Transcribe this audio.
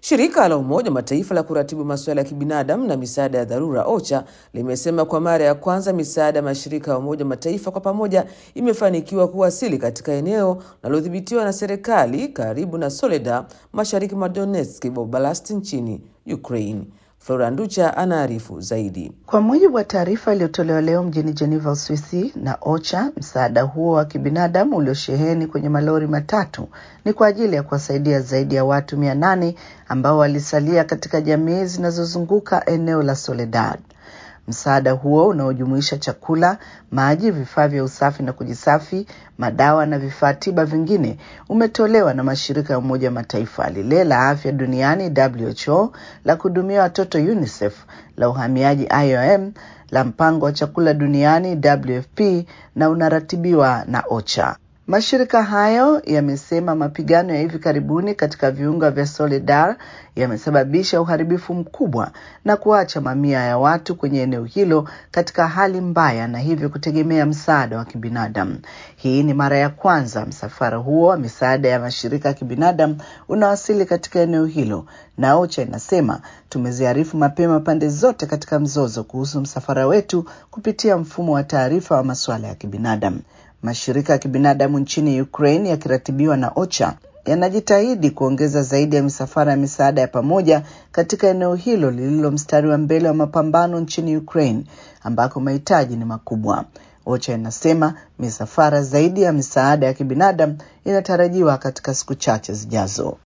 Shirika la Umoja wa Mataifa la kuratibu masuala ya kibinadamu na misaada ya dharura OCHA limesema kwa mara ya kwanza misaada ya mashirika ya Umoja wa Mataifa kwa pamoja imefanikiwa kuwasili katika eneo linalodhibitiwa na serikali karibu na Soledar, mashariki mwa Donetsk Oblast nchini Ukraine. Flora Nducha anaarifu zaidi. Kwa mujibu wa taarifa iliyotolewa leo mjini Geneva, Uswisi na OCHA, msaada huo wa kibinadamu uliosheheni kwenye malori matatu ni kwa ajili ya kuwasaidia zaidi ya watu mia nane ambao walisalia katika jamii zinazozunguka eneo la Soledad. Msaada huo unaojumuisha chakula, maji, vifaa vya usafi na kujisafi, madawa na vifaa tiba vingine umetolewa na mashirika ya Umoja wa Mataifa, lile la afya duniani WHO, la kuhudumia watoto UNICEF, la uhamiaji IOM, la mpango wa chakula duniani WFP na unaratibiwa na OCHA. Mashirika hayo yamesema mapigano ya hivi karibuni katika viunga vya Soledar yamesababisha uharibifu mkubwa na kuacha mamia ya watu kwenye eneo hilo katika hali mbaya na hivyo kutegemea msaada wa kibinadamu. Hii ni mara ya kwanza msafara huo wa misaada ya mashirika ya kibinadamu unawasili katika eneo hilo, na OCHA inasema tumeziarifu mapema pande zote katika mzozo kuhusu msafara wetu kupitia mfumo wa taarifa wa masuala ya kibinadamu. Mashirika ya kibinadamu nchini Ukraine yakiratibiwa na OCHA yanajitahidi kuongeza zaidi ya misafara ya misaada ya pamoja katika eneo hilo lililo mstari wa mbele wa mapambano nchini Ukraine ambako mahitaji ni makubwa. OCHA inasema misafara zaidi ya misaada ya kibinadamu inatarajiwa katika siku chache zijazo.